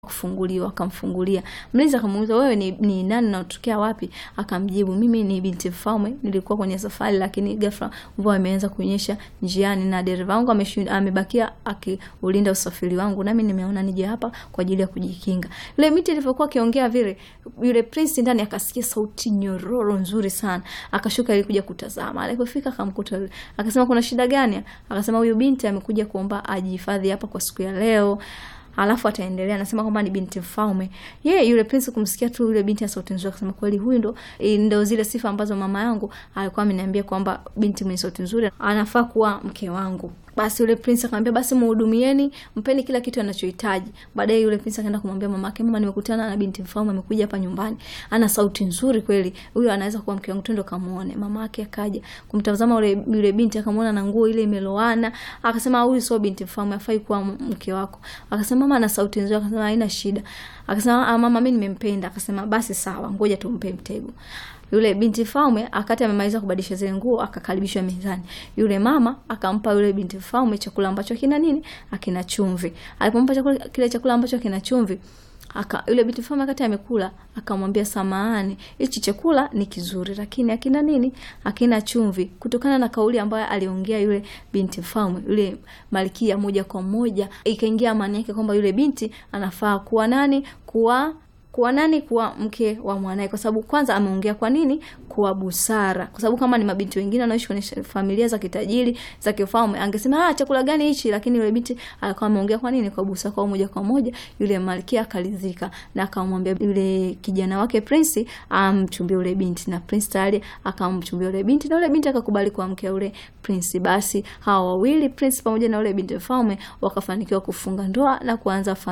kufunguliwa akamfungulia. Mlinzi akamuuliza wewe ni, ni nani na unatokea wapi? Akamjibu mimi ni binti mfalme, nilikuwa kwenye safari, lakini ghafla mvua imeanza kunyesha njiani na dereva wangu amebakia akiulinda usafiri wangu, nami nimeona nije hapa kwa ajili ya kujikinga. Yule binti alivyokuwa akiongea vile, yule prince ndani akasikia sauti nyororo nzuri sana, akashuka ili kuja kutazama. Alipofika akamkuta yule, akasema kuna shida gani? Akasema huyu binti amekuja kuomba ajihifadhi hapa kwa siku ya leo alafu ataendelea anasema kwamba ni binti mfalme. Ye yule prince kumsikia tu yule binti ya sauti nzuri, akasema kweli huyu ndo ndo zile sifa ambazo mama yangu alikuwa ameniambia kwamba binti mwenye sauti nzuri anafaa kuwa mke wangu. Basi yule prince akamwambia basi muhudumieni, mpeni kila kitu anachohitaji. Baadaye yule prince akaenda kumwambia mamake, mama, nimekutana na binti mfalme amekuja hapa nyumbani, ana sauti nzuri kweli, huyo anaweza kuwa mke wangu, twende kamuone. Mama yake akaja kumtazama yule yule binti, akamwona na nguo ile imeloana, akasema huyu sio binti mfalme, afai kuwa mke wako. Akasema mama ana sauti nzuri, akasema haina shida. Akasema mama, mimi nimempenda. Akasema basi sawa, ngoja tumpe mtego. Yule binti mfalme akati amemaliza kubadilisha zile nguo akakaribishwa mezani. Yule mama akampa yule binti mfalme chakula ambacho kina nini? Akina chumvi. Alipompa chakula kile chakula ambacho kina chumvi, aka yule binti mfalme akati amekula akamwambia, samahani, hichi chakula ni kizuri lakini akina nini? Akina chumvi. Kutokana na kauli ambayo aliongea yule binti mfalme, yule malkia, moja kwa moja ikaingia amani yake kwamba yule binti anafaa kuwa nani? Kuwa kuwa nani? Kuwa mke wa mwanae, kwa sababu kwanza ameongea kwa nini? Kwa busara, kwa sababu kama ni mabinti wengine wanaishi kwenye familia za kitajiri za kifalme, angesema ah, chakula gani hichi? Lakini yule binti alikuwa ameongea kwa nini? Kwa busara. Kwa moja kwa moja yule malkia akalizika na akamwambia yule kijana wake prince amchumbie yule binti, na prince tayari akamchumbia yule binti, na yule binti akakubali kuwa mke yule prince. Basi hawa wawili prince pamoja na yule binti mfalme wakafanikiwa kufunga ndoa na kuanza